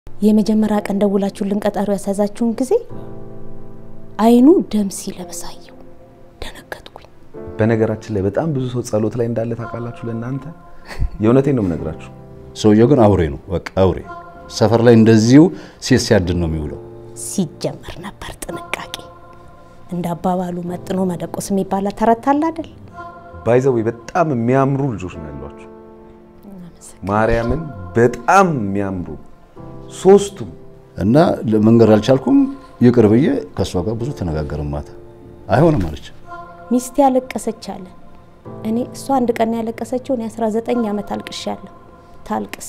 የመጀመሪያ ቀን ደውላችሁልን ቀጠሮ ያሳዛችሁን ጊዜ አይኑ ደም ሲለበሳየው ደነገጥኩኝ። በነገራችን ላይ በጣም ብዙ ሰው ጸሎት ላይ እንዳለ ታውቃላችሁ። ለእናንተ የእውነቴን ነው የምነግራችሁ። ሰውየው ግን አውሬ ነው፣ በቃ አውሬ። ሰፈር ላይ እንደዚሁ ሴት ሲያድን ነው የሚውለው። ሲጀመር ነበር ጥንቃቄ። እንደ አባባሉ መጥኖ መደቆስ የሚባል ተረት አለ አይደል? ባይዘው በጣም የሚያምሩ ልጆች ነው ያሏችሁ። ማርያምን በጣም የሚያምሩ ሶስቱም እና መንገድ አልቻልኩም። ይቅር ብዬ ከእሷ ጋር ብዙ ተነጋገርን። ማታ አይሆንም አለች። ሚስቴ ያለቀሰች አለ። እኔ እሷ አንድ ቀን ያለቀሰችው እኔ 19 ዓመት አልቅሻለሁ። ታልቅስ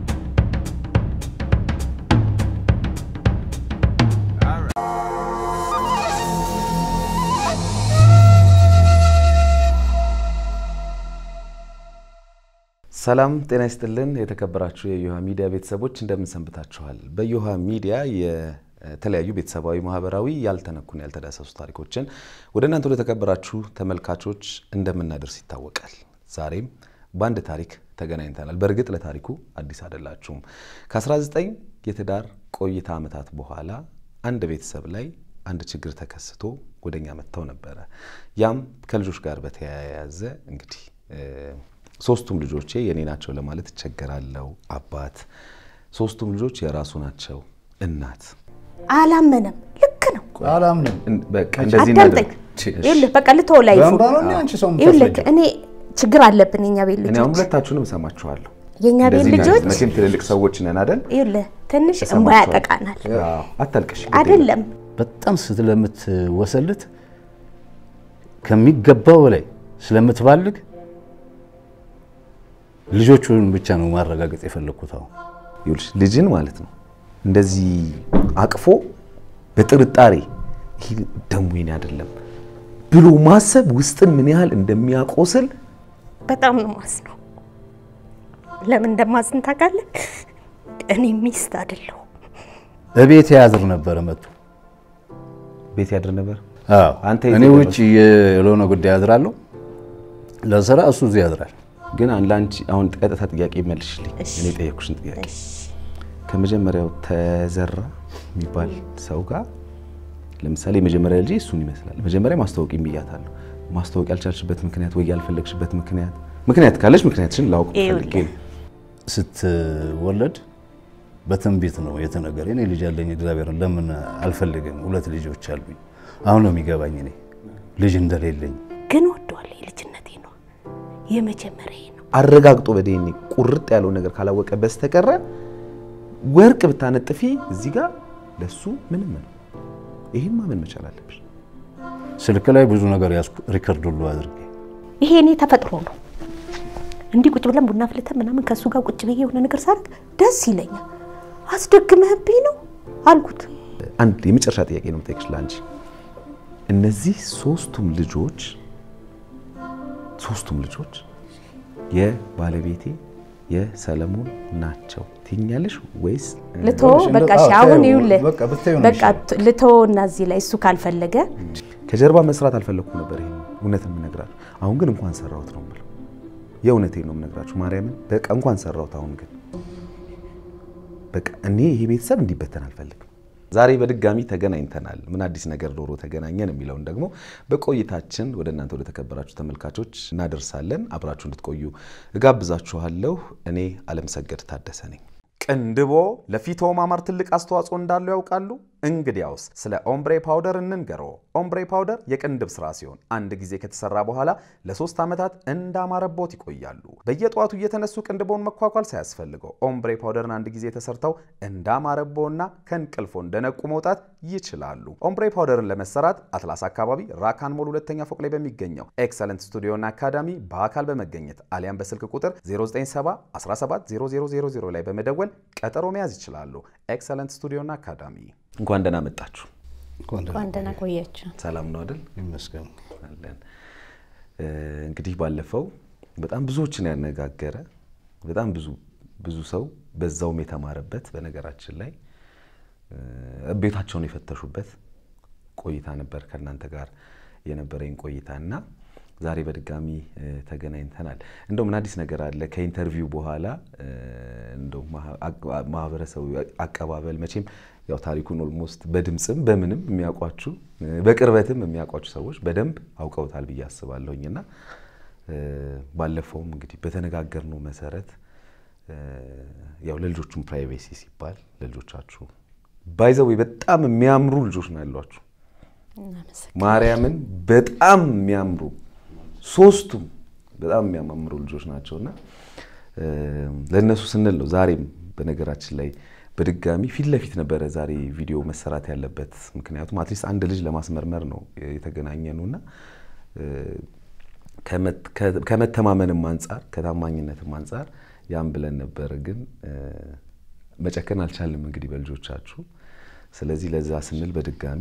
ሰላም ጤና ይስጥልን። የተከበራችሁ የዮሃ ሚዲያ ቤተሰቦች እንደምን ሰንብታችኋል? በዮሃ ሚዲያ የተለያዩ ቤተሰባዊ፣ ማህበራዊ ያልተነኩን ያልተዳሰሱ ታሪኮችን ወደ እናንተ ወደ ተከበራችሁ ተመልካቾች እንደምናደርስ ይታወቃል። ዛሬም በአንድ ታሪክ ተገናኝተናል። በእርግጥ ለታሪኩ አዲስ አይደላችሁም። ከ19 የትዳር ቆይታ ዓመታት በኋላ አንድ ቤተሰብ ላይ አንድ ችግር ተከስቶ ወደኛ መጥተው ነበረ። ያም ከልጆች ጋር በተያያዘ እንግዲህ ሶስቱም ልጆቼ የኔ ናቸው ለማለት እቸገራለሁ። አባት፣ ሶስቱም ልጆች የራሱ ናቸው። እናት አላመነም። ልክ ነው። አላምንም። በቃ እንደዚህ አዳምጠኝ። ይኸውልህ በቃ ልተወው ላይ በእንባ ነው እንዴ አንቺ ሰው ይኸውልህ የምታስረጂው? እኔ ችግር አለብን የኛ ቤት እኔ አሁን ልጆች ሁለታችሁንም እሰማችኋለሁ። የእኛ ቤት እንደዚህ ልጆች መቼም ትልልቅ ሰዎች ነን አይደል? ይኸውልህ ትንሽ እንባ እሰማችኋለሁ። ያጠቃናል። አዎ፣ አታልቅሽ። ግድ የለም። አይደለም በጣም ስለምትወሰልት ከሚገባው በላይ ስለምትባልግ ልጆቹን ብቻ ነው ማረጋገጥ የፈለግኩት። አሁን ይኸውልሽ ልጅን ማለት ነው እንደዚህ አቅፎ በጥርጣሬ ይሄ ደሞ የኔ አይደለም ብሎ ማሰብ ውስጥን ምን ያህል እንደሚያቆስል በጣም ነው ማዝነው። ለምን እንደማዝን ታውቃለህ? እኔ ሚስት አይደለሁ። እቤት ያድር ነበረ መጥቶ ቤት ያድር ነበር። አዎ አንተ እኔ የት ውጭ ለሆነ ጉዳይ ያድራለሁ ለስራ፣ እሱ እዚህ ያድራል። ግን ለአንቺ አሁን ቀጥታ ጥያቄ መልሽልኝ። እኔ የጠየኩሽን ጥያቄ ከመጀመሪያው ተዘራ የሚባል ሰው ጋር ለምሳሌ የመጀመሪያ ልጅ እሱን ይመስላል። መጀመሪያ ማስታወቅ ብያታለሁ። ማስታወቅ ያልቻልሽበት ምክንያት ወይ ያልፈለግሽበት ምክንያት ምክንያት ካለሽ ምክንያትሽን ላውቅ ፈልጌ ነው። ስትወለድ በትንቢት ነው የተነገረ። እኔ ልጅ ያለኝ እግዚአብሔርን ለምን አልፈልግም? ሁለት ልጆች አሉኝ። አሁን ነው የሚገባኝ እኔ ልጅ እንደሌለኝ። ግን ወደዋለሁ። የልጅነቴ ነው የመጀመሪያ ነው። አረጋግጦ በዴኔ ቁርጥ ያለው ነገር ካላወቀ በስተቀረ ወርቅ ብታነጥፊ እዚህ ጋር ለሱ ምንም ነው። ይሄን ማመን መቻል አለብሽ። ስልክ ላይ ብዙ ነገር ያዝኩ፣ ሪከርድ ሁሉ አድርጌ ይሄ እኔ ተፈጥሮ ነው። እንዲህ ቁጭ ብለን ቡና ፍልተን ምናምን ከእሱ ጋር ቁጭ ብዬ የሆነ ነገር ሳደርግ ደስ ይለኛል። አስደግመህብኝ ነው አልኩት። አንድ የመጨረሻ ጥያቄ ነው የምጠይቅሽ ለአንቺ። እነዚህ ሶስቱም ልጆች ሶስቱም ልጆች የባለቤቴ የሰለሞን ናቸው ትኛለሽ ወይስ ልቶ ይኸውልሽ፣ በቃ እንደው- እሺ፣ አዎ፣ አሁን ተይው፣ ይኸውልህ በቃ ብታዪው ነው በቃ የሚሻለው። ልቶ እና እዚህ ላይ እሱ ካልፈለገ ከጀርባ መስራት አልፈለኩም ነበር። ይሄን እውነት የምነግራችሁ አሁን ግን እንኳን ሰራሁት ነው የምለው። የእውነቴን ነው የምነግራችሁ ማርያምን። በቃ እንኳን ሰራሁት። አሁን ግን በቃ እኔ ይሄ ቤተሰብ እንዲበተን አልፈልግም። ዛሬ በድጋሚ ተገናኝተናል። ምን አዲስ ነገር ዶሮ ተገናኘን የሚለውን ደግሞ በቆይታችን ወደ እናንተ ወደ ተከበራችሁ ተመልካቾች እናደርሳለን። አብራችሁ እንድትቆዩ እጋብዛችኋለሁ። እኔ አለምሰገድ ታደሰ ነኝ። ቅንድቦ ለፊቶ ማማር ትልቅ አስተዋጽኦ እንዳለው ያውቃሉ? እንግዲያውስ ስለ ኦምብሬ ፓውደር እንንገሮ። ኦምብሬ ፓውደር የቅንድብ ስራ ሲሆን አንድ ጊዜ ከተሰራ በኋላ ለሶስት ዓመታት እንዳማረቦት ይቆያሉ። በየጠዋቱ እየተነሱ ቅንድቦን መኳኳል ሳያስፈልገው ኦምብሬ ፓውደርን አንድ ጊዜ ተሰርተው እንዳማረቦና ከእንቅልፎ እንደነቁ መውጣት ይችላሉ። ኦምብሬ ፓውደርን ለመሰራት አትላስ አካባቢ ራካን ሞል ሁለተኛ ፎቅ ላይ በሚገኘው ኤክሰለንት ስቱዲዮና አካዳሚ በአካል በመገኘት አሊያም በስልክ ቁጥር 097 17 0000 ላይ በመደወል ቀጠሮ መያዝ ይችላሉ። ኤክሰለንት ስቱዲዮና አካዳሚ። እንኳን ደህና መጣችሁ። እንኳን ደህና እንኳን ደህና ቆያችሁ። ሰላም ነው አይደል? ይመስገን። አለን። እ፣ እንግዲህ ባለፈው በጣም ብዙዎችን ያነጋገረ በጣም ብዙ ብዙ ሰው በዛውም የተማረበት በነገራችን ላይ እ፣ ቤታቸውን የፈተሹበት ቆይታ ነበር ከእናንተ ጋር የነበረኝ ቆይታ እና ዛሬ በድጋሚ ተገናኝተናል። እንደው ምን አዲስ ነገር አለ? ከኢንተርቪው በኋላ እንደው ማህበረሰቡ አቀባበል መቼም ያው ታሪኩን ኦልሞስት በድምፅም በምንም የሚያውቋችሁ በቅርበትም የሚያውቋችሁ ሰዎች በደንብ አውቀውታል ብዬ አስባለሁኝ እና ባለፈውም እንግዲህ በተነጋገርነው መሰረት ያው ለልጆቹም ፕራይቬሲ ሲባል ለልጆቻችሁ ባይዘው በጣም የሚያምሩ ልጆች ነው ያሏችሁ። ማርያምን በጣም የሚያምሩ ሶስቱም በጣም የሚያማምሩ ልጆች ናቸው እና ለእነሱ ስንል ነው ዛሬም በነገራችን ላይ በድጋሚ ፊት ለፊት ነበረ ዛሬ ቪዲዮ መሰራት ያለበት። ምክንያቱም አትሊስት አንድ ልጅ ለማስመርመር ነው የተገናኘ ነው እና ከመተማመንም አንጻር ከታማኝነትም አንጻር ያን ብለን ነበረ፣ ግን መጨከን አልቻልም እንግዲህ በልጆቻችሁ። ስለዚህ ለዛ ስንል በድጋሚ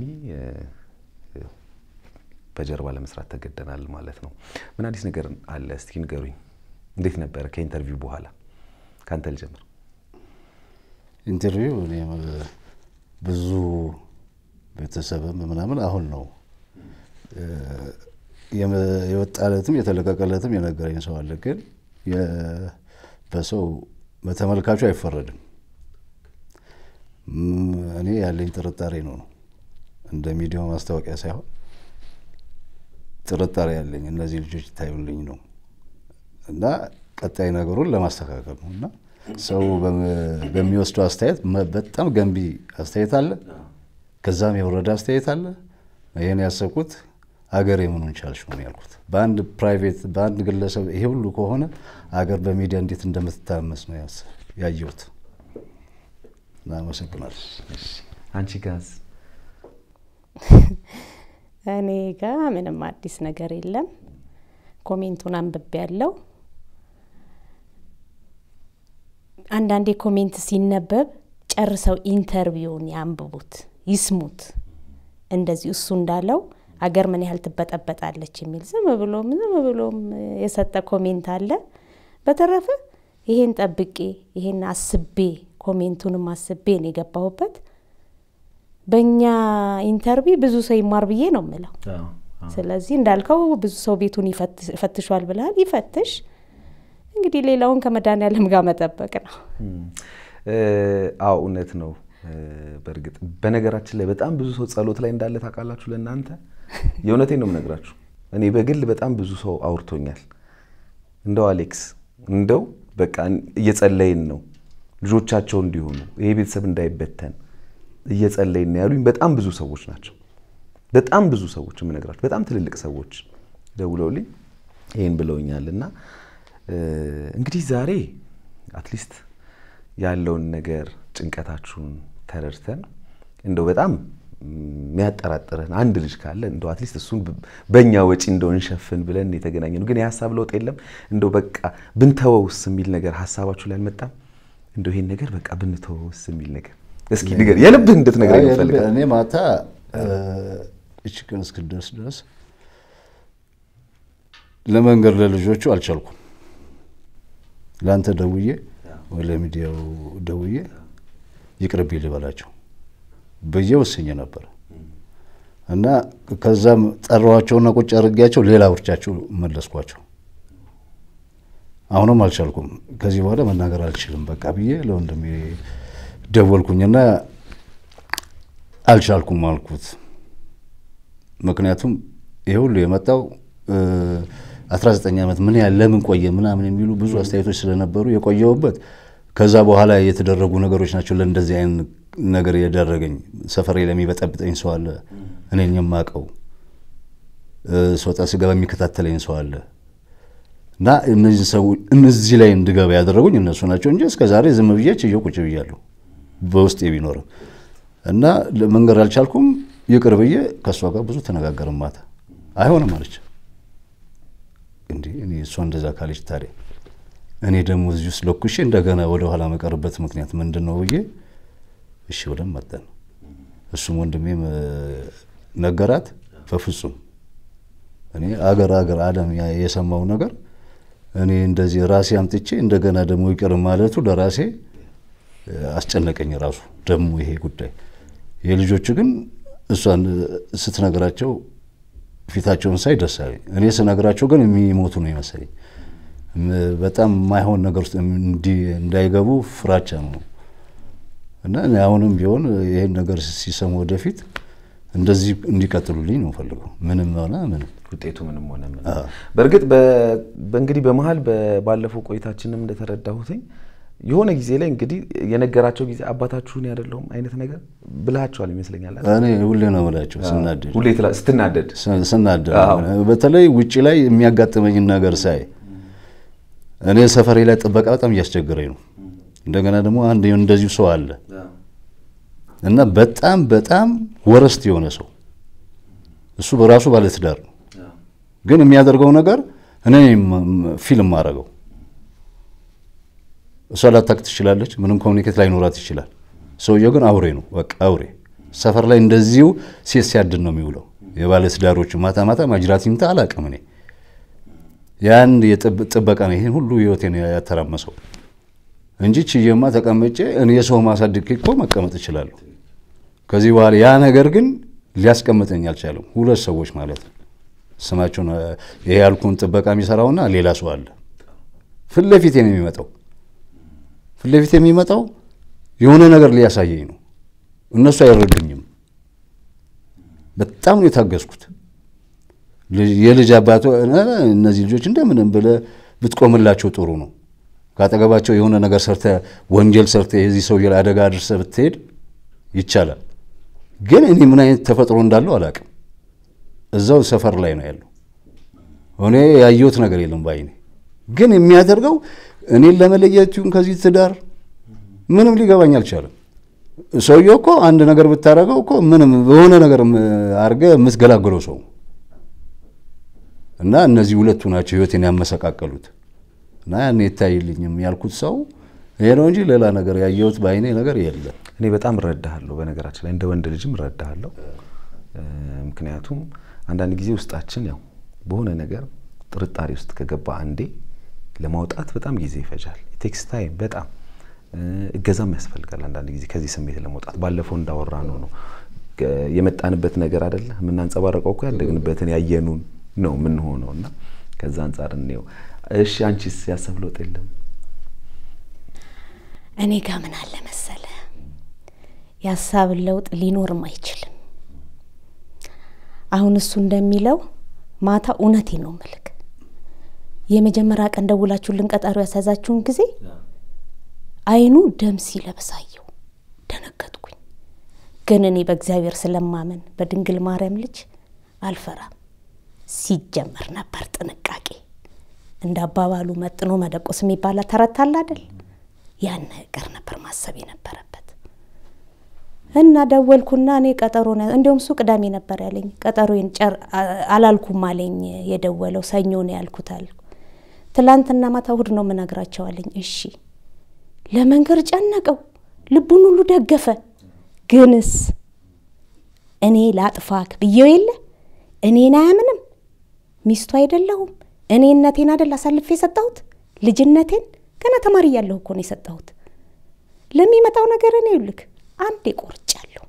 በጀርባ ለመስራት ተገደናል ማለት ነው። ምን አዲስ ነገር አለ? እስቲ ንገሩኝ። እንዴት ነበረ ከኢንተርቪው በኋላ? ከአንተ ልጀምር። ኢንተርቪው እኔ ብዙ ቤተሰብም ምናምን አሁን ነው የወጣለትም የተለቀቀለትም የነገረኝ ሰው አለ። ግን በሰው በተመልካቹ አይፈረድም። እኔ ያለኝ ጥርጣሬ ነው ነው እንደ ሚዲያው ማስታወቂያ ሳይሆን ጥርጣሬ ያለኝ እነዚህ ልጆች ይታዩልኝ ነው እና ቀጣይ ነገሩን ለማስተካከል ነው እና ሰው በሚወስደው አስተያየት በጣም ገንቢ አስተያየት አለ፣ ከዛም የወረደ አስተያየት አለ። ይህን ያሰብኩት አገር የምኑን ቻልሽ ነው ያልኩት። በአንድ ፕራይቬት በአንድ ግለሰብ ይሄ ሁሉ ከሆነ አገር በሚዲያ እንዴት እንደምትታመስ ነው ያየሁት። አመሰግናለሁ። አንቺ ጋዝ እኔ ጋ ምንም አዲስ ነገር የለም። ኮሜንቱን አንብቤ ያለው አንዳንዴ ኮሜንት ሲነበብ ጨርሰው ኢንተርቪውን ያንብቡት፣ ይስሙት። እንደዚህ እሱ እንዳለው አገር ምን ያህል ትበጠበጣለች የሚል ዝም ብሎም ዝም ብሎም የሰጠ ኮሜንት አለ። በተረፈ ይሄን ጠብቄ ይሄን አስቤ ኮሜንቱንም አስቤ ነው የገባሁበት። በእኛ ኢንተርቪ ብዙ ሰው ይማር ብዬ ነው የምለው። ስለዚህ እንዳልከው ብዙ ሰው ቤቱን ይፈትሿል ብለሃል፣ ይፈትሽ። እንግዲህ ሌላውን ከመድኃኒዓለም ጋር መጠበቅ ነው። አዎ እውነት ነው። በእርግጥ በነገራችን ላይ በጣም ብዙ ሰው ጸሎት ላይ እንዳለ ታውቃላችሁ። ለእናንተ የእውነቴን ነው የምነግራችሁ። እኔ በግል በጣም ብዙ ሰው አውርቶኛል። እንደው አሌክስ እንደው በቃ እየጸለይን ነው ልጆቻቸው እንዲሆኑ ይሄ ቤተሰብ እንዳይበተን እየጸለይን ነው ያሉኝ በጣም ብዙ ሰዎች ናቸው። በጣም ብዙ ሰዎች የምነግራችሁ በጣም ትልልቅ ሰዎች ደውለውልኝ ይህን ብለውኛል። እና እንግዲህ ዛሬ አትሊስት ያለውን ነገር ጭንቀታችሁን ተረድተን እንደው በጣም የሚያጠራጥረን አንድ ልጅ ካለ እንደው አትሊስት እሱን በእኛ ወጪ እንደው እንሸፍን ብለን የተገናኘ ነው። ግን የሀሳብ ለውጥ የለም። እንደው በቃ ብንተወውስ የሚል ነገር ሀሳባችሁ ላይ አልመጣም? እንደው ይሄን ነገር በቃ ብንተወውስ የሚል ነገር እስኪ ንገር፣ የልብህ እንድትነግረኝ እፈልጋለሁ። እኔ ማታ እች ቀን እስክደርስ ድረስ ለመንገድ ለልጆቹ አልቻልኩም። ለአንተ ደውዬ ወይ ለሚዲያው ደውዬ ይቅርብኝ ልበላቸው ብዬ ወስኜ ነበር እና ከዛም ጠራኋቸውና ቁጭ አድርጌያቸው ሌላ ውርቻቸው መለስኳቸው። አሁንም አልቻልኩም። ከዚህ በኋላ መናገር አልችልም በቃ ብዬ ለወንድሜ ደወልኩኝና አልቻልኩም አልኩት። ምክንያቱም ይሄ ሁሉ የመጣው 19 ዓመት ምን ያህል ለምን ቆየ ምናምን የሚሉ ብዙ አስተያየቶች ስለነበሩ የቆየውበት ከዛ በኋላ የተደረጉ ነገሮች ናቸው ለእንደዚህ አይነት ነገር የደረገኝ። ሰፈሬ ለሚበጠብጠኝ ሰው አለ፣ እኔን የማውቀው ስወጣ ስገባ የሚከታተለኝ ሰው አለ እና እነዚህ ሰዎች እነዚህ ላይ እንድገባ ያደረጉኝ እነሱ ናቸው እንጂ እስከ ዛሬ ዝም ብዬ ችዬ ቁጭ ብያለሁ በውስጤ ቢኖርም እና መንገድ አልቻልኩም። ይቅር ብዬ ከእሷ ጋር ብዙ ተነጋገርን። ማታ አይሆንም አለች። እንዲህ እኔ እሷ እንደዛ ካለች ታዲያ እኔ ደግሞ እዚህ ውስጥ ለኩሼ እንደገና ወደ ኋላ መቀርበት ምክንያት ምንድን ነው ብዬ እሺ ብለን መጠን እሱም ወንድሜም ነገራት። በፍጹም እኔ አገር አገር አለም የሰማው ነገር እኔ እንደዚህ ራሴ አምጥቼ እንደገና ደግሞ ይቅር ማለቱ ለራሴ አስጨነቀኝ። ራሱ ደግሞ ይሄ ጉዳይ የልጆቹ ግን እሷን ስትነግራቸው ፊታቸውን ሳይ ደስ አለኝ። እኔ ስነግራቸው ግን የሚሞቱ ነው ይመስለኝ። በጣም የማይሆን ነገር ውስጥ እንዳይገቡ ፍራቻ ነው እና አሁንም ቢሆን ይህን ነገር ሲሰሙ ወደፊት እንደዚህ እንዲቀጥሉልኝ ነው ፈልገው ምንም ሆነ ምንም ውጤቱ ምንም ሆነ ምንም። በእርግጥ በእንግዲህ በመሀል ባለፈው ቆይታችንም እንደተረዳሁትኝ የሆነ ጊዜ ላይ እንግዲህ የነገራቸው ጊዜ አባታችሁን ያደለውም አይነት ነገር ብልሃቸዋል ይመስለኛል። እኔ ሁሌ ነው የምላቸው ስናደድ ሁሌ ስትናደድ ስናደድ በተለይ ውጭ ላይ የሚያጋጥመኝን ነገር ሳይ እኔ ሰፈሬ ላይ ጥበቃ በጣም እያስቸገረኝ ነው። እንደገና ደግሞ አንድ እንደዚሁ ሰው አለ እና በጣም በጣም ወረስት የሆነ ሰው እሱ በራሱ ባለትዳር ነው፣ ግን የሚያደርገው ነገር እኔ ፊልም ማድረገው እሷ ላታቅ ትችላለች። ምንም ኮሚኒኬት ላይኖራት ይችላል። ሰውየው ግን አውሬ ነው፣ በቃ አውሬ። ሰፈር ላይ እንደዚሁ ሴት ሲያድን ነው የሚውለው። የባለትዳሮቹ ማታ ማታ ማጅራት ይምታ አላቅም እኔ ያን ጥበቃ ነው ይህን ሁሉ ህይወቴን ያተራመሰው እንጂ ችዬማ ተቀመጬ እኔ የሰው ማሳድግ እኮ መቀመጥ እችላለሁ። ከዚህ በኋላ ያ ነገር ግን ሊያስቀምጠኝ አልቻለም። ሁለት ሰዎች ማለት ነው ስማቸውን ይሄ ያልኩን ጥበቃ የሚሰራውና ሌላ ሰው አለ። ፊት ለፊቴ ነው የሚመጣው ፊት ለፊት የሚመጣው የሆነ ነገር ሊያሳየኝ ነው። እነሱ አይረዱኝም። በጣም ነው የታገዝኩት። የልጅ አባቶ እነዚህ ልጆች እንደምንም ብለህ ብትቆምላቸው ጥሩ ነው። ካጠገባቸው የሆነ ነገር ሰርተ ወንጀል ሰርተ የዚህ ሰውዬ ላይ አደጋ አድርሰ ብትሄድ ይቻላል። ግን እኔ ምን አይነት ተፈጥሮ እንዳለው አላውቅም። እዛው ሰፈር ላይ ነው ያለው። እኔ ያየሁት ነገር የለም ባይኔ። ግን የሚያደርገው እኔን ለመለየት ይሁን ከዚህ ትዳር ምንም ሊገባኝ አልቻለም። ሰውየው እኮ አንድ ነገር ብታደርገው እኮ ምንም በሆነ ነገር አድርገህ የምትገላግለው ሰው እና እነዚህ ሁለቱ ናቸው ህይወቴን ያመሰቃቀሉት። እና ያን ይታይልኝም ያልኩት ሰው ይሄ ነው እንጂ ሌላ ነገር ያየሁት በአይኔ ነገር የለም። እኔ በጣም እረዳሃለሁ። በነገራችን ላይ እንደ ወንድ ልጅም እረዳሃለሁ። ምክንያቱም አንዳንድ ጊዜ ውስጣችን ያው በሆነ ነገር ጥርጣሬ ውስጥ ከገባ አንዴ ለማውጣት በጣም ጊዜ ይፈጃል። ቴክስ ታይም በጣም እገዛም ያስፈልጋል። አንዳንድ ጊዜ ከዚህ ስሜት ለመውጣት ባለፈው እንዳወራ ነው ነው የመጣንበት ነገር አይደለ የምናንጸባረቀው እኮ ያደግንበትን ያየኑን ነው የምንሆነው እና ከዛ አንጻር እንየው። እሺ አንቺስ ያሰብ ለውጥ የለም? እኔ ጋ ምን አለ መሰለ የሀሳብ ለውጥ ሊኖርም አይችልም። አሁን እሱ እንደሚለው ማታ እውነቴ ነው ምልክ የመጀመሪያ ቀን ደውላችሁልን ቀጠሮ ያሳዛችሁን ጊዜ አይኑ ደም ሲለብስ አየሁ፣ ደነገጥኩኝ። ግን እኔ በእግዚአብሔር ስለማመን በድንግል ማርያም ልጅ አልፈራም። ሲጀመር ነበር ጥንቃቄ እንደ አባባሉ መጥኖ መደቆስ የሚባል ተረት አለ አይደል? ያን ነገር ነበር ማሰብ የነበረበት እና ደወልኩና እኔ ቀጠሮ እንዲሁም እሱ ቅዳሜ ነበር ያለኝ። ቀጠሮዬን አላልኩም አለኝ የደወለው ሰኞ ነው ያልኩት አልኩ። ትላንትና ማታ እሑድ ነው የምነግራቸው አለኝ። እሺ ለመንገር ጨነቀው፣ ልቡን ሁሉ ደገፈ። ግንስ እኔ ላጥፋክ ብዬው የለ እኔን አያምንም። ሚስቱ አይደለሁም እኔ እነቴን አደል አሳልፌ የሰጠሁት ልጅነቴን ገና ተማሪ እያለሁ እኮ ነው የሰጠሁት። ለሚመጣው ነገር እኔ ይልክ አንዴ ቆርጫለሁ።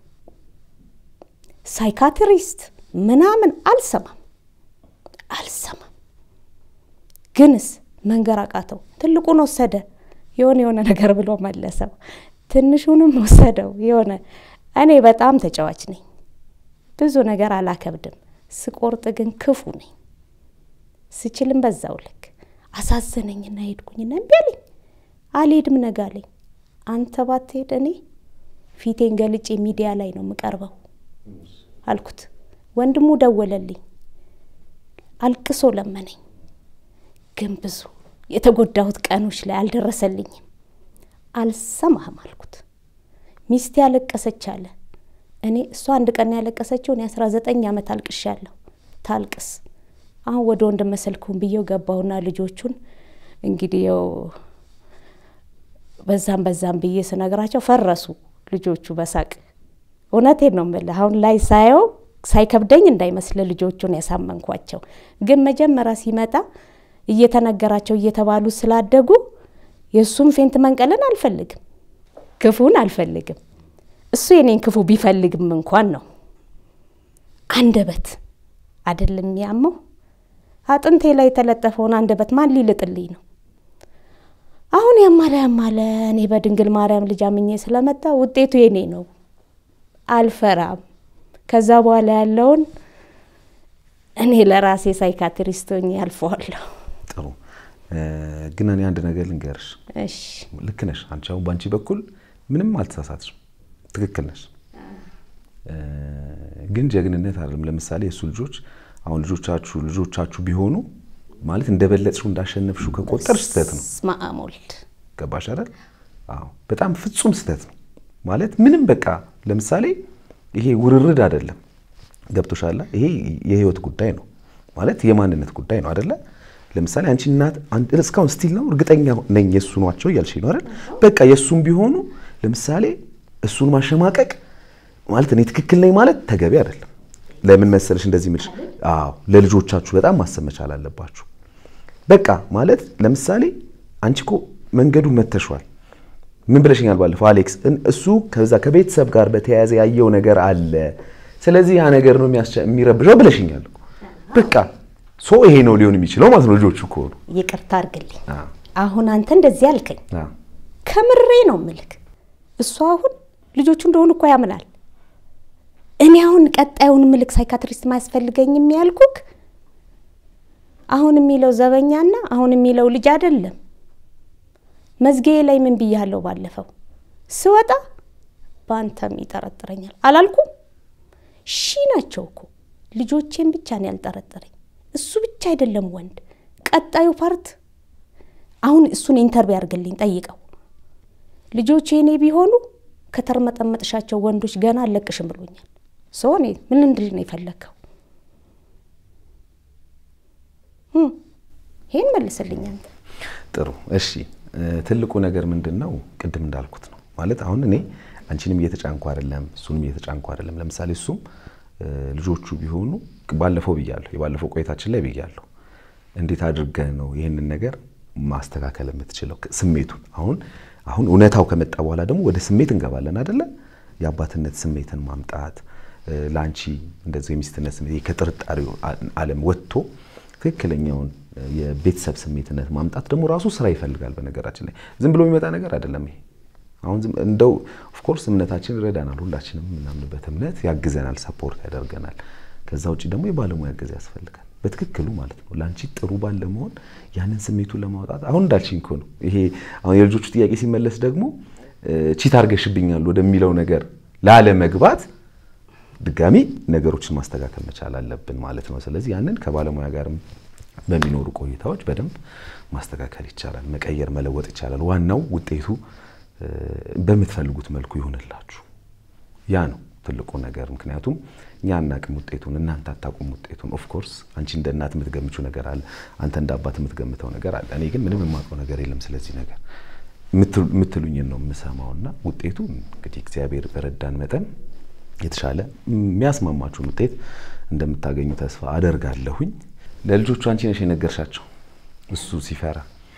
ሳይካትሪስት ምናምን አልሰማም አልሰማም። ግንስ መንገር አቃተው። ትልቁን ወሰደ የሆነ የሆነ ነገር ብሎ መለሰው። ትንሹንም ወሰደው የሆነ እኔ በጣም ተጫዋች ነኝ። ብዙ ነገር አላከብድም። ስቆርጥ ግን ክፉ ነኝ። ስችልም በዛው ልክ አሳዘነኝና ሄድኩኝና እምቢ አለኝ። አልሄድም ነገ አለኝ። አንተ ባትሄድ እኔ ፊቴን ገልጬ ሚዲያ ላይ ነው የምቀርበው አልኩት። ወንድሙ ደወለልኝ፣ አልቅሶ ለመነኝ። ግን ብዙ የተጎዳሁት ቀኖች ላይ አልደረሰልኝም። አልሰማህም አልኩት። ሚስቴ ያለቀሰች አለ። እኔ እሷ አንድ ቀን ያለቀሰችው እኔ አስራ ዘጠኝ ዓመት አልቅሻለሁ። ታልቅስ አሁን ወደ ወንድም መሰልኩን ብዬው ገባሁና ልጆቹን እንግዲህ ያው በዛም በዛም ብዬ ስነግራቸው ፈረሱ ልጆቹ በሳቅ እውነቴን ነው የምልህ። አሁን ላይ ሳየው ሳይከብደኝ እንዳይመስል ልጆቹን ያሳመንኳቸው፣ ግን መጀመሪያ ሲመጣ እየተነገራቸው እየተባሉ ስላደጉ የእሱም ፌንት መንቀልን አልፈልግም፣ ክፉን አልፈልግም። እሱ የኔን ክፉ ቢፈልግም እንኳን ነው አንደበት አይደለም የሚያመው አጥንቴ ላይ የተለጠፈውን አንደበት ማን ሊልጥልኝ ነው? አሁን ያማለ ያማለ እኔ በድንግል ማርያም ልጅ አምኜ ስለመጣ ውጤቱ የኔ ነው። አልፈራም። ከዛ በኋላ ያለውን እኔ ለራሴ ሳይካትሪስት ሆኜ አልፈዋለሁ። ጥሩ ግን እኔ አንድ ነገር ልንገርሽ። እሺ ልክ ነሽ። አንቺ አሁን በአንቺ በኩል ምንም አልተሳሳትሽም፣ ትክክል ነሽ። ግን ጀግንነት አይደለም። ለምሳሌ የእሱ ልጆች አሁን ልጆቻችሁ ልጆቻችሁ ቢሆኑ ማለት እንደበለጥሽው እንዳሸነፍሽው ከቆጠር ስህተት ነው። በስመ አብ ወልድ ገባሽ አይደል? አዎ በጣም ፍጹም ስህተት ነው ማለት ምንም በቃ ለምሳሌ ይሄ ውርርድ አይደለም። ገብቶሻል? ይሄ የህይወት ጉዳይ ነው ማለት የማንነት ጉዳይ ነው አይደለ? ለምሳሌ አንቺ እናት እስካሁን ስቲል ነው እርግጠኛ ነኝ የእሱ ናቸው እያልሽ ነው አይደል? በቃ የእሱም ቢሆኑ ለምሳሌ እሱን ማሸማቀቅ ማለት እኔ ትክክል ነኝ ማለት ተገቢ አይደለም። ለምን መሰለሽ እንደዚህ ምልሽ? አዎ ለልጆቻችሁ በጣም ማሰብ መቻል አለባችሁ። በቃ ማለት ለምሳሌ አንቺ እኮ መንገዱን መተሿል። ምን ብለሽኛል ባለፈው አሌክስ? እሱ ከዛ ከቤተሰብ ጋር በተያያዘ ያየው ነገር አለ። ስለዚህ ያ ነገር ነው የሚረብሸው ብለሽኛል። በቃ ሶ ይሄ ነው ሊሆን የሚችለው ማለት ነው ልጆቹ ከሆኑ ይቅርታ አድርግልኝ። አሁን አንተ እንደዚህ አልከኝ፣ አዎ። ከምሬ ነው ምልክ። እሱ አሁን ልጆቹ እንደሆኑ እኮ ያምናል። እኔ አሁን ቀጣዩን ምልክ ሳይካትሪስት ማያስፈልገኝም ያልኩክ አሁን የሚለው ዘበኛና አሁን የሚለው ልጅ አይደለም። መዝጊያ ላይ ምን ብያለሁ? ባለፈው ስወጣ በአንተም ይጠረጥረኛል አላልኩም? ሺ ናቸው እኮ ልጆቼን ብቻ ነው ያልጠረጠረኝ። እሱ ብቻ አይደለም ወንድ። ቀጣዩ ፓርት አሁን እሱን ኢንተርቪው ያርግልኝ ጠይቀው። ልጆቼ እኔ ቢሆኑ ከተርመጠመጥሻቸው ወንዶች ገና አለቅሽም ብሎኛል። ሰው እኔ ምን እንድል ነው የፈለግከው? ይሄን መልስልኝ አንተ። ጥሩ እሺ። ትልቁ ነገር ምንድን ነው? ቅድም እንዳልኩት ነው ማለት አሁን እኔ አንቺንም እየተጫንኩ አይደለም፣ እሱንም እየተጫንኩ አይደለም። ለምሳሌ እሱም ልጆቹ ቢሆኑ ባለፈው ብያለሁ፣ የባለፈው ቆይታችን ላይ ብያለሁ። እንዴት አድርገህ ነው ይህንን ነገር ማስተካከል የምትችለው? ስሜቱን አሁን አሁን እውነታው ከመጣ በኋላ ደግሞ ወደ ስሜት እንገባለን አደለ? የአባትነት ስሜትን ማምጣት ለአንቺ እንደዚህ የሚስትነት ስሜት ከጥርጣሬው ዓለም ወጥቶ ትክክለኛውን የቤተሰብ ስሜትነት ማምጣት ደግሞ ራሱ ስራ ይፈልጋል። በነገራችን ላይ ዝም ብሎ የሚመጣ ነገር አይደለም ይሄ። አሁን እንደው ኦፍኮርስ እምነታችን ይረዳናል፣ ሁላችንም የምናምንበት እምነት ያግዘናል፣ ሰፖርት ያደርገናል። ከዛ ውጭ ደግሞ የባለሙያ እገዛ ያስፈልጋል፣ በትክክሉ ማለት ነው። ለአንቺ ጥሩ ባል ለመሆን ያንን ስሜቱን ለማውጣት አሁን እንዳልሽኝ እኮ ነው ይሄ አሁን የልጆቹ ጥያቄ ሲመለስ ደግሞ ቺት አርገሽብኛል ወደሚለው ነገር ላለመግባት ድጋሚ ነገሮችን ማስተካከል መቻል አለብን ማለት ነው። ስለዚህ ያንን ከባለሙያ ጋርም በሚኖሩ ቆይታዎች በደንብ ማስተካከል ይቻላል፣ መቀየር መለወጥ ይቻላል። ዋናው ውጤቱ በምትፈልጉት መልኩ ይሆንላችሁ። ያ ነው ትልቁ ነገር። ምክንያቱም እኛ አናቅም ውጤቱን፣ እናንተ አታውቁም ውጤቱን። ኦፍኮርስ አንቺ እንደ እናት የምትገምችው ነገር አለ፣ አንተ እንደ አባት የምትገምተው ነገር አለ። እኔ ግን ምንም የማውቀው ነገር የለም ስለዚህ ነገር የምትሉኝን ነው የምሰማውና ውጤቱ እንግዲህ እግዚአብሔር በረዳን መጠን የተሻለ የሚያስማማችሁን ውጤት እንደምታገኙ ተስፋ አደርጋለሁኝ። ለልጆቹ አንቺ ነሽ የነገርሻቸው። እሱ ሲፈራ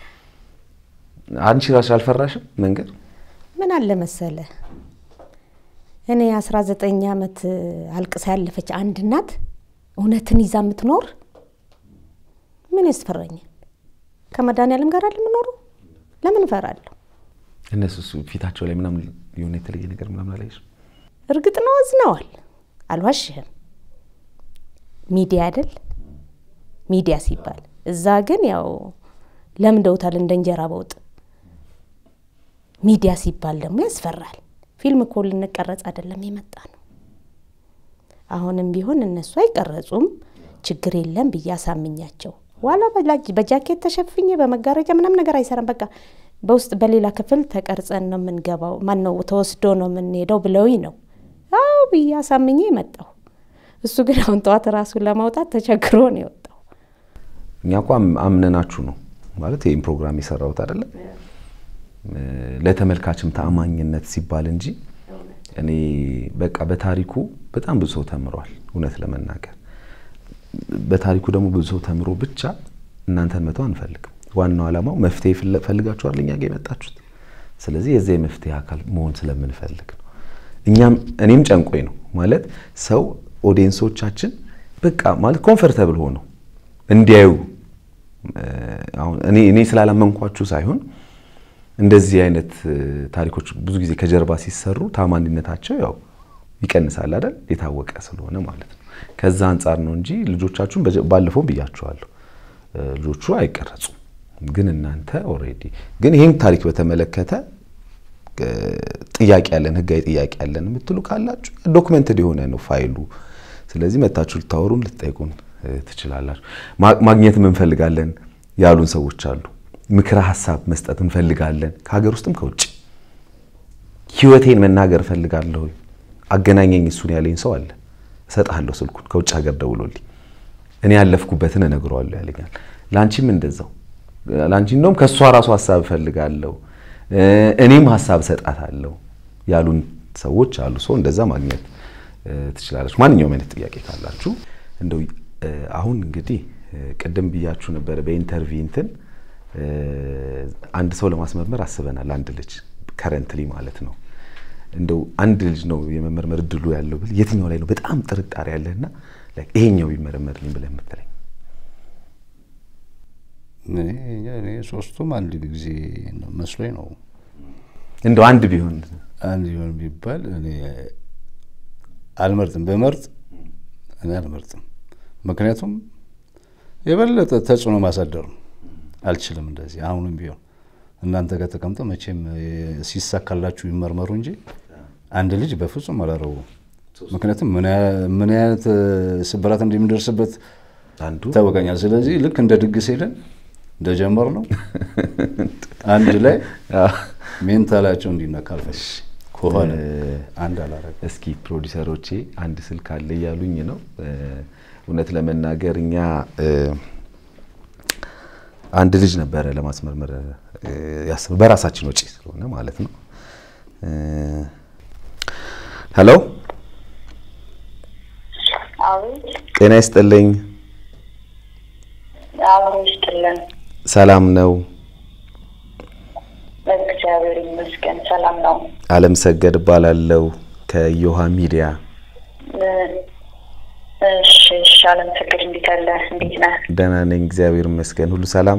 አንቺ ራስሽ አልፈራሽም መንገድ? ምን አለ መሰለ እኔ አስራ ዘጠኝ ዓመት አልቅሳ ያለፈች አንድ እናት እውነትን ይዛ የምትኖር ምን ያስፈራኛል? ከመድኃኒዓለም ጋር አለ የምኖረው ለምን እፈራለሁ? እነሱ ፊታቸው ላይ ምናምን የሆነ የተለየ ነገር ምናምን አላየሽም? እርግጥ ነው አዝነዋል፣ አልዋሽህም። ሚዲያ አይደል ሚዲያ ሲባል እዛ ግን ያው ለምደውታል እንደ እንጀራ በውጥ። ሚዲያ ሲባል ደግሞ ያስፈራል። ፊልም እኮ ልንቀረጽ አይደለም የመጣ ነው። አሁንም ቢሆን እነሱ አይቀረጹም፣ ችግር የለም ብዬ አሳምኛቸው ዋላ በጃኬት ተሸፍኜ በመጋረጃ ምናምን ነገር አይሰራም። በቃ በውስጥ በሌላ ክፍል ተቀርጸን ነው የምንገባው፣ ማን ነው ተወስዶ ነው የምንሄደው ብለውኝ ነው አው ብዬ አሳምኜ መጣሁ። እሱ ግን አሁን ጠዋት ራሱን ለማውጣት ተቸግሮ ነው የወጣው። እኛ እኮ አምነናችሁ ነው ማለት ይህም ፕሮግራም የሰራሁት አይደለም ለተመልካችም ተአማኝነት ሲባል እንጂ እኔ በቃ በታሪኩ በጣም ብዙ ሰው ተምሯል። እውነት ለመናገር በታሪኩ ደግሞ ብዙ ሰው ተምሮ ብቻ እናንተን መተው አንፈልግም። ዋናው ዓላማው መፍትሄ ፈልጋችኋል እኛ ጋር የመጣችሁት። ስለዚህ የዚያ የመፍትሄ አካል መሆን ስለምንፈልግ ነው። እኛም እኔም ጨንቆኝ ነው ማለት ሰው ኦዲየንሶቻችን በቃ ማለት ኮምፈርተብል ሆነው እንዲያዩ አሁን እኔ እኔ ስላላመንኳችሁ ሳይሆን እንደዚህ አይነት ታሪኮች ብዙ ጊዜ ከጀርባ ሲሰሩ ታማኒነታቸው ያው ይቀንሳል አይደል? የታወቀ ስለሆነ ማለት ነው። ከዛ አንጻር ነው እንጂ ልጆቻችሁን ባለፈውም ብያችኋለሁ፣ ልጆቹ አይቀረጹም። ግን እናንተ ኦልሬዲ ግን ይህን ታሪክ በተመለከተ ጥያቄ ያለን ህጋዊ ጥያቄ ያለን የምትሉ ካላችሁ ዶክመንትድ የሆነ ነው ፋይሉ። ስለዚህ መታችሁ ልታወሩን ልትጠይቁን ትችላላችሁ። ማግኘት እንፈልጋለን ያሉን ሰዎች አሉ። ምክረ ሀሳብ መስጠት እንፈልጋለን ከሀገር ውስጥም ከውጭ። ህይወቴን መናገር እፈልጋለሁ አገናኘኝ እሱን ያለኝ ሰው አለ። እሰጥሃለሁ ስልኩን ከውጭ ሀገር ደውሎልኝ እኔ ያለፍኩበትን እነግረዋለሁ ያለኛል። ለአንቺም እንደዛው ለአንቺ እንደውም ከእሷ ራሱ ሀሳብ እፈልጋለሁ እኔም ሀሳብ እሰጣታለሁ ያሉን ሰዎች አሉ። ሰው እንደዛ ማግኘት ትችላለች። ማንኛውም አይነት ጥያቄ ካላችሁ እንደው አሁን እንግዲህ ቅድም ብያችሁ ነበረ በኢንተርቪው እንትን አንድ ሰው ለማስመርመር አስበናል። አንድ ልጅ ከረንትሊ ማለት ነው። እንደው አንድ ልጅ ነው የመመርመር እድሉ ያለው ብል የትኛው ላይ ነው በጣም ጥርጣሬ ያለህና ይሄኛው ቢመረመርልኝ ብለህ የምትለኝ? እኔ ሶስቱም አንድ ጊዜ መስሎኝ ነው። እንደው አንድ ቢሆን አንድ ቢሆን ቢባል እኔ አልመርጥም። በመርጥ እኔ አልመርጥም። ምክንያቱም የበለጠ ተጽዕኖ ማሳደር ነው። አልችልም እንደዚህ አሁንም ቢሆን እናንተ ጋር ተቀምጠ መቼም ሲሳካላችሁ ይመርመሩ እንጂ አንድ ልጅ በፍጹም አላረቡም። ምክንያቱም ምን አይነት ስብራት እንደሚደርስበት አንዱ ይታወቀኛል። ስለዚህ ልክ እንደ ድግስ ሄደን እንደጀመር ነው አንድ ላይ ሜንታላቸው እንዲነካ አልፈሽ ከሆነ አንድ አላረግ እስኪ ፕሮዲሰሮቼ አንድ ስልክ አለ እያሉኝ ነው። እውነት ለመናገር እኛ አንድ ልጅ ነበረ ለማስመርመር ያስብ በራሳችን ወጪ ስለሆነ ማለት ነው። ሄሎ ጤና ይስጥልኝ። አብሮ ይስጥልን። ሰላም ነው? እግዚአብሔር ይመስገን ሰላም ነው። አለም ሰገድ እባላለሁ ከዮሃ ሚዲያ። እሺ እሺ። አለም ሰገድ እንዴት አለ? እንዴት ነህ? ደህና ነኝ እግዚአብሔር ይመስገን። ሁሉ ሰላም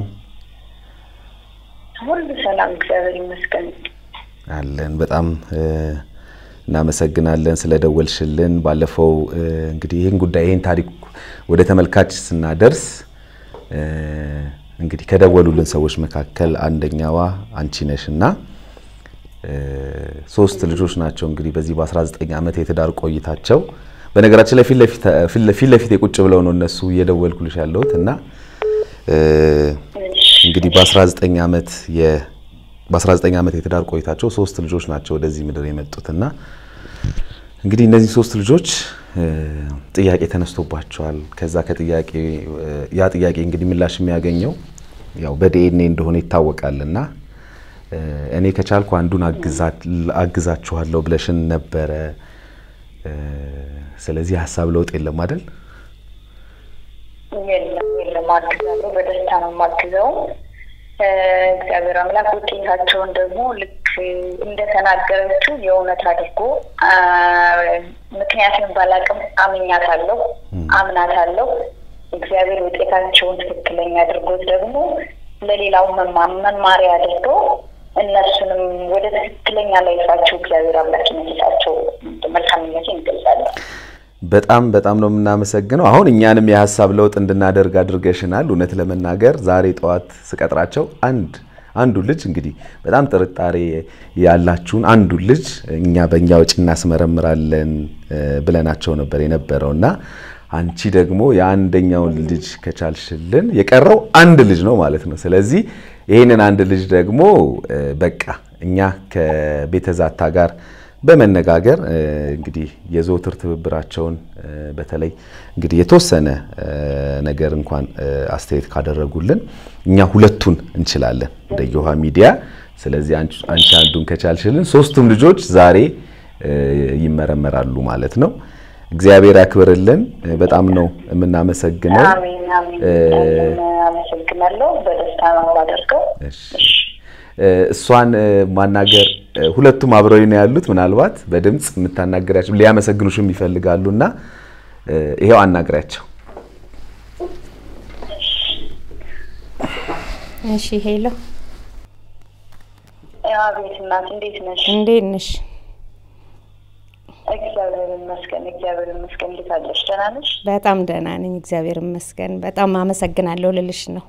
ሁሉ ሰላም እግዚአብሔር ይመስገን። አለን። በጣም እናመሰግናለን ስለደወልሽልን። ባለፈው እንግዲህ ይህን ጉዳይ ይህን ታሪክ ወደ ተመልካች ስናደርስ እንግዲህ ከደወሉልን ሰዎች መካከል አንደኛዋ አንቺ ነሽ እና ሶስት ልጆች ናቸው እንግዲህ በዚህ በ19 ዓመት የትዳር ቆይታቸው በነገራችን ላይ ፊት ለፊት የቁጭ ብለው ነው እነሱ እየደወልኩልሽ ያለሁት እና እንግዲህ በ19 ዓመት በ19 ዓመት የትዳር ቆይታቸው ሶስት ልጆች ናቸው ወደዚህ ምድር የመጡትና እንግዲህ እነዚህ ሶስት ልጆች ጥያቄ ተነስቶባቸዋል። ከዛ ከጥያቄ ያ ጥያቄ እንግዲህ ምላሽ የሚያገኘው ያው በዲኤንኤ እንደሆነ ይታወቃል እና እኔ ከቻልኩ አንዱን አግዛችኋለሁ ብለሽን ነበረ። ስለዚህ ሀሳብ ለውጥ የለም አይደል? የለም የለም፣ አግዛለሁ። በደስታ ነው የማግዘው። እግዚአብሔር አምላክ ውጤታቸውን ደግሞ ልክ እንደተናገረችው የእውነት አድርጎ ምክንያቱም ባላቅም አምኛታለሁ፣ አምናታለሁ። እግዚአብሔር ውጤታቸውን ትክክለኛ አድርጎት ደግሞ ለሌላው መማሪያ አድርገው እነሱንም ወደ ትክክለኛ ላይፋቸው እግዚአብሔር አምላክ ይመልሳቸው። መልካምነቴን እንገልጻለሁ። በጣም በጣም ነው የምናመሰግነው። አሁን እኛንም የሀሳብ ለውጥ እንድናደርግ አድርገሽናል። እውነት ለመናገር ዛሬ ጠዋት ስቀጥራቸው አንድ አንዱ ልጅ እንግዲህ በጣም ጥርጣሬ ያላችሁን አንዱ ልጅ እኛ በእኛ ወጪ እናስመረምራለን ብለናቸው ነበር የነበረው እና አንቺ ደግሞ የአንደኛውን ልጅ ከቻልሽልን የቀረው አንድ ልጅ ነው ማለት ነው። ስለዚህ ይህንን አንድ ልጅ ደግሞ በቃ እኛ ከቤተዛታ ጋር በመነጋገር እንግዲህ የዘወትር ትብብራቸውን በተለይ እንግዲህ የተወሰነ ነገር እንኳን አስተያየት ካደረጉልን እኛ ሁለቱን እንችላለን እንደ ዮሃ ሚዲያ። ስለዚህ አንቺ አንዱን ከቻልሽልን ሶስቱም ልጆች ዛሬ ይመረመራሉ ማለት ነው። እግዚአብሔር ያክብርልን። በጣም ነው የምናመሰግነው። አሜን አሜን። አመሰግናለሁ። በደስታ ነው የማደርገው። እሷን ማናገር ሁለቱም አብረው ነው ያሉት። ምናልባት በድምፅ የምታናገራቸው ሊያመሰግኑሽም ይፈልጋሉ እና ይሄው አናግሪያቸው። እሺ ሄሎ፣ አቤት እናት፣ እንዴት ነሽ? እንዴት ነሽ? እግዚአብሔር ይመስገን፣ እግዚአብሔር ይመስገን። እንዴት አለሽ? ደህና ነሽ? በጣም ደህና ነኝ፣ እግዚአብሔር ይመስገን። በጣም አመሰግናለሁ ልልሽ ነው።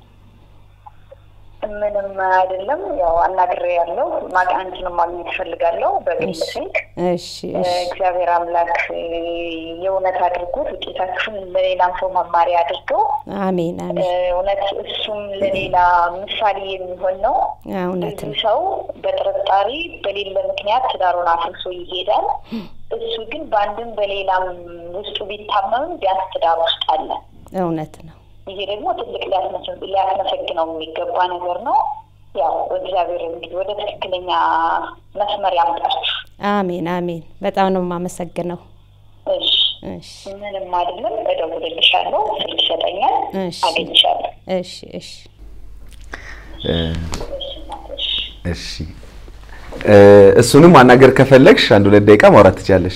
ምንም አይደለም። ያው አናግሬ ያለው አንቺንም ማግኘት እፈልጋለሁ በግል ስልክ። እሺ እሺ እግዚአብሔር አምላክ የእውነት አድርጎት ውጤታችሁን ለሌላም ሰው መማሪያ አድርገው አሜን አሜን። እውነት እሱም ለሌላ ምሳሌ የሚሆን ነው። እውነት ብዙ ነው። ሰው በጥርጣሬ በሌለ ምክንያት ትዳሩን አፍርሶ ይሄዳል። እሱ ግን በአንድም በሌላም ውስጡ ቢታመምም ቢያንስ ትዳር ውስጥ አለ። እውነት ነው። ይሄ ደግሞ ትልቅ ሊያስመሰግ- ሊያስመሰግነው የሚገባ ነገር ነው። ያው እግዚአብሔር እንግዲህ ወደ ትክክለኛ መስመር ያምጣችሁ። አሜን አሜን። በጣም ነው የማመሰግነው። እሺ እሺ ምንም አይደለም። እደውልልሻለሁ፣ ስልክ ይሰጠኛል፣ እሺ አገኝሻለሁ። እሺ እሺ እሺ እ እሱንም ማናገር ከፈለግሽ አንድ ሁለት ደቂቃ ማውራት ትችያለሽ።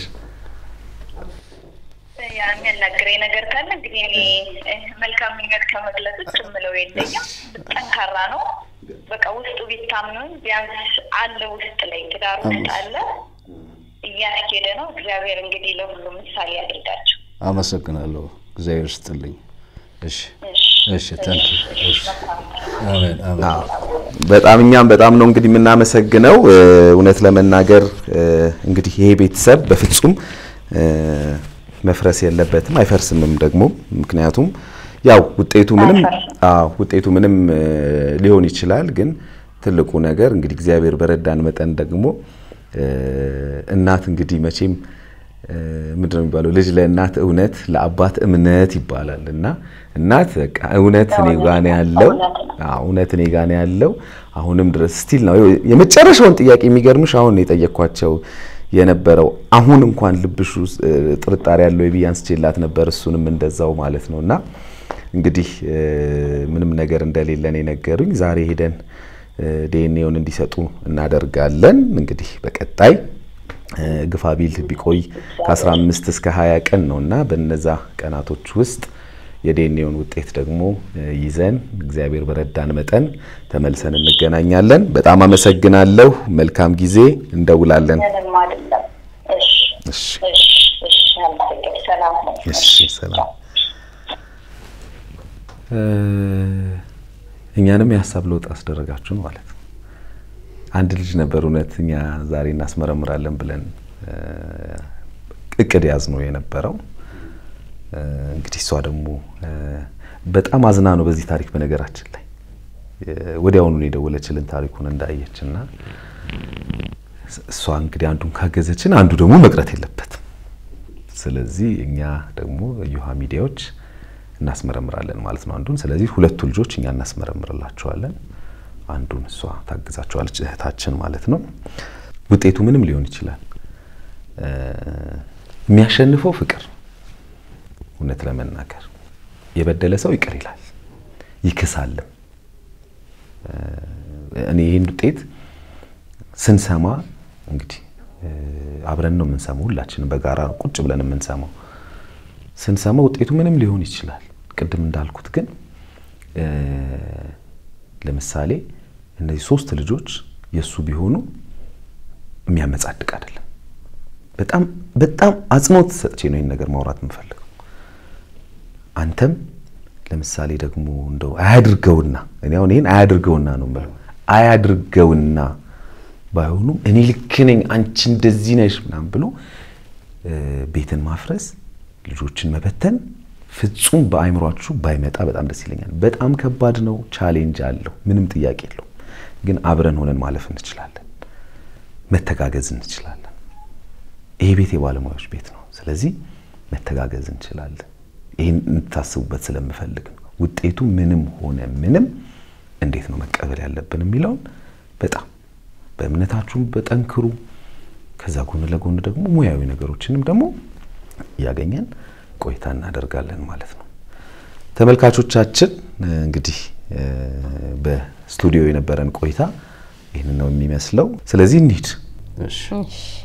ያ የሚያናግረኝ ነገር ካለ እንግዲህ እኔ እ፣ መልካም ምኞት ከመግለጽ ውጭ የምለው የለኝም። ጠንካራ ነው። በቃ ውስጡ ቢታምንም ቢያንስ አለ ውስጥ ላይ ትዳር ውስጥ አለ፣ እያስኬደ ነው። እግዚአብሔር እንግዲህ ለሁሉም ምሳሌ ያድርጋቸው። አመሰግናለሁ። እግዚአብሔር ስጥልኝ። እሺ እሺ እሺ፣ ታንክ እሺ። አሜን አሜን። አዎ በጣም እኛም በጣም ነው እንግዲህ የምናመሰግነው። እ፣ እውነት ለመናገር እ፣ እንግዲህ ይሄ ቤተሰብ በፍጹም እ፣ መፍረስ የለበትም አይፈርስምም ደግሞ ምክንያቱም ያው ውጤቱ ምንም አዎ ውጤቱ ምንም እ፣ ሊሆን ይችላል። ግን ትልቁ ነገር እንግዲህ እግዚአብሔር በረዳን መጠን ደግሞ እ፣ እናት እንግዲህ መቼም እ፣ ምንድን ነው የሚባለው ልጅ ለእናት እውነት ለአባት እምነት ይባላል እና እናት በቃ እውነት እኔ ጋ ነው ያለው አዎ እውነት እኔ ጋ ነው ያለው አሁንም ድረስ ስቲል ነው የመጨረሻውን ጥያቄ የሚገርምሽ አሁን የጠየኳቸው የነበረው አሁን እንኳን ልብሽ ውስጥ እ፣ ጥርጣሬ ያለው ብዬ አንስቼላት ነበር እሱንም እንደዛው ማለት ነው እና እንግዲህ እ፣ ምንም ነገር እንደሌለን የነገሩኝ ዛሬ ሄደን ዲኤንኤውን እንዲሰጡ እናደርጋለን እንግዲህ በቀጣይ እ፣ ግፋ ቢል ቢቆይ ከ15 እስከ 20 ቀን ነው እና በነዛ ቀናቶች ውስጥ የዲኤንኤውን ውጤት ደግሞ እ፣ ይዘን እግዚአብሔር በረዳን መጠን ተመልሰን እንገናኛለን። በጣም አመሰግናለሁ። መልካም ጊዜ። እንደውላለን። ምንም አይደለም። እሺ እሺ፣ እሺ እሺ። አመሰግናለሁ። ሰላም ነው። እሺ፣ ሰላም። እ፣ እኛንም የሀሳብ ለውጥ አስደረጋችሁን ማለት ነው። አንድ ልጅ ነበር እውነት እኛ ዛሬ እናስመረምራለን ብለን እ፣ እቅድ ያዝ ነው የነበረው። እ፣ እንግዲህ እሷ ደግሞ እ፣ በጣም አዝና ነው በዚህ ታሪክ በነገራችን ላይ እ፣ ወዲያውኑ ነው የደወለችልን ታሪኩን እንዳየች እና እሷ እንግዲህ አንዱን ካገዘችን አንዱ ደግሞ መቅረት የለበትም። ስለዚህ እኛ ደግሞ እዮሃ ሚዲያዎች እናስመረምራለን ማለት ነው አንዱን። ስለዚህ ሁለቱ ልጆች እኛ እናስመረምርላቸዋለን፣ አንዱን እሷ ታግዛቸዋለች እህታችን ማለት ነው። ውጤቱ ምንም ሊሆን ይችላል። እ፣ የሚያሸንፈው ፍቅር እውነት ለመናገር የበደለ ሰው ይቅር ይላል ይክሳልም። እ፣ እኔ ይህን ውጤት ስንሰማ እንግዲህ እ፣ አብረን ነው የምንሰማው፣ ሁላችንም በጋራ ነው ቁጭ ብለን የምንሰማው። ስንሰማ ውጤቱ ምንም ሊሆን ይችላል። ቅድም እንዳልኩት ግን እ፣ ለምሳሌ እነዚህ ሶስት ልጆች የእሱ ቢሆኑ የሚያመጻድቅ አይደለም። በጣም በጣም አጽንኦት ሰጥቼ ነው ይህን ነገር ማውራት የምፈልገው። አንተም ለምሳሌ ደግሞ እንደው አያድርገውና እኔ አሁን ይህን አያድርገውና ነው የምለው አያድርገውና ባይሆኑም እኔ ልክ ነኝ አንቺ እንደዚህ ነሽ ምናምን ብሎ እ፣ ቤትን ማፍረስ ልጆችን መበተን ፍጹም በአይምሯችሁ ባይመጣ በጣም ደስ ይለኛል። በጣም ከባድ ነው፣ ቻሌንጅ አለው፣ ምንም ጥያቄ የለው። ግን አብረን ሆነን ማለፍ እንችላለን፣ መተጋገዝ እንችላለን። ይሄ ቤት የባለሙያዎች ቤት ነው። ስለዚህ መተጋገዝ እንችላለን። ይህን እንድታስቡበት ስለምፈልግ ነው። ውጤቱ ምንም ሆነ ምንም እንዴት ነው መቀበል ያለብን የሚለውን በጣም በእምነታችሁም በጠንክሩ። ከዛ ጎን ለጎን ደግሞ ሙያዊ ነገሮችንም ደግሞ እያገኘን ቆይታ እናደርጋለን ማለት ነው። ተመልካቾቻችን እንግዲህ እ፣ በስቱዲዮ የነበረን ቆይታ ይህንን ነው የሚመስለው። ስለዚህ እንሂድ። እሺ እሺ